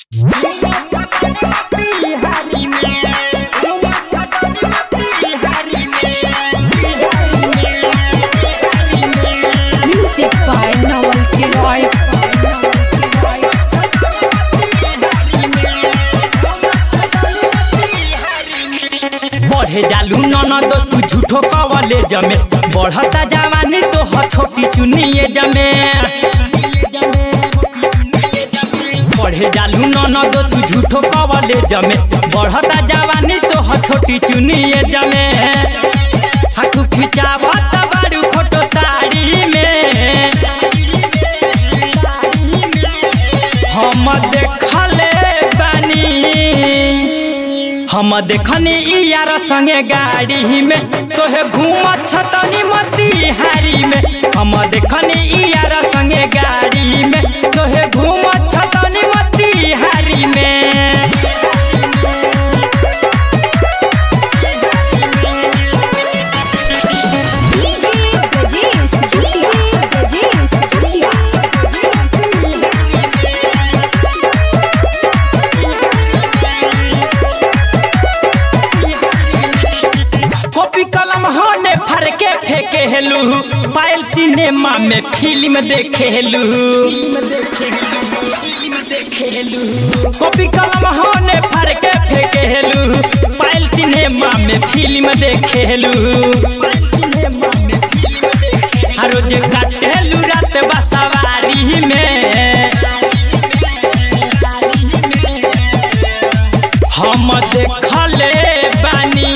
Music by Noel Kiroy. बढ़े जालू ननद तू झूठो कवले जमे बढ़ता जवानी तो ह छोटी चुनिए जमे बढ़े जालू ननद तू झूठो कवले जमे बढ़ता जवानी तो ह छोटी चुनिए जमे हाथू खिंचावत बारू फोटो साड़ी में हम देखले बानी हम देखनी ई यार संगे गाड़ी में तोहे घूमत छतनी मोतिहारी में हम देखनी ई यार संगे गाड़ी में तोहे घूमत छतनी मोतिहारी में DJ Brajesh Julia. Brajesh Julia. Copy कलम होने फर के फेंके हेलू पायल सिनेमा में फिल्म देखे हेलू कॉपी कलम होने फर के फेंके हेलू पायल सिनेमा में फिल्म देखे हेलू हर रोज काटेलू रात बसवारी में हम देखले बानी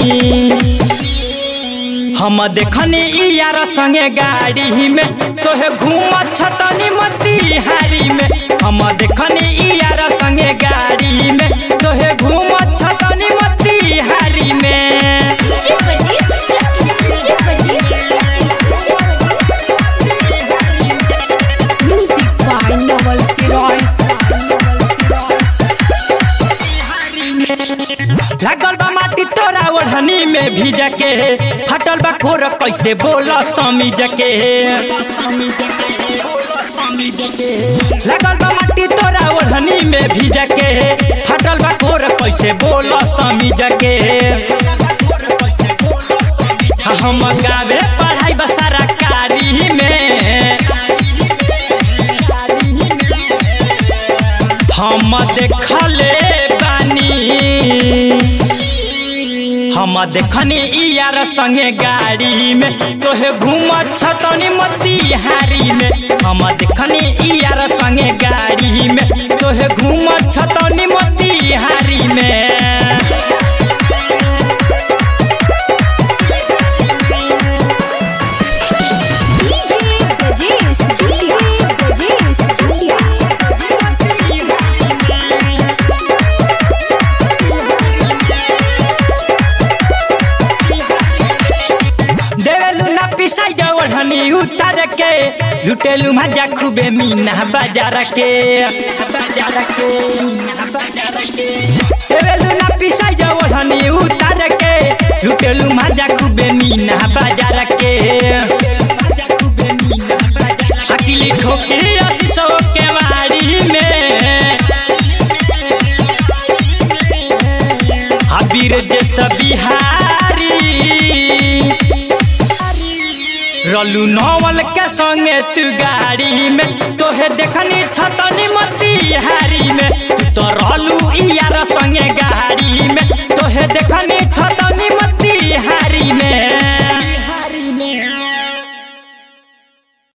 हम देखनी ई यार संगे गाड़ी में तोहे घूमत छतनी मोतिहारी में हम देखनी ई यार संगे गाड़ी में तोहे घूमत छतनी मोतिहारी में DJ Brajesh Julia. Music by Noel Kiroy. लागल बा माटी तोरा ओढ़नी में भीज के फटल बा कोर कैसे बोल समीज के लागल बा माटी तोरा ओढ़नी में भीज के फटल बा कोर कैसे बोल समीज के हम गावे पढ़ाई बसारा कारी में हम देखले बानी हम देखनी ई यार संगे गाड़ी में तोहे घूमत छतनी मोतिहारी में हम देखनी ई यार संगे गाड़ी में तोहे घूमत छतनी मोतिहारी में DJ Brajesh Julia. Brajesh Julia. देवेलू ना पिसाई ओढ़नी उतार के लुटेलू मजा खूबे मीना बाजार के बाजार के बाजार के देवेलू ना पिसाई ओढ़नी उतार के लुटेलू मजा खूबे मीना बाजार के अकेली ठोकी अस्सी सौ के वाड़ी में अबीर जैसा बिहारी रलू नवल के संगे तू गाड़ी में तोहे देखनी छतनी मोतिहारी में तू तो रलू ई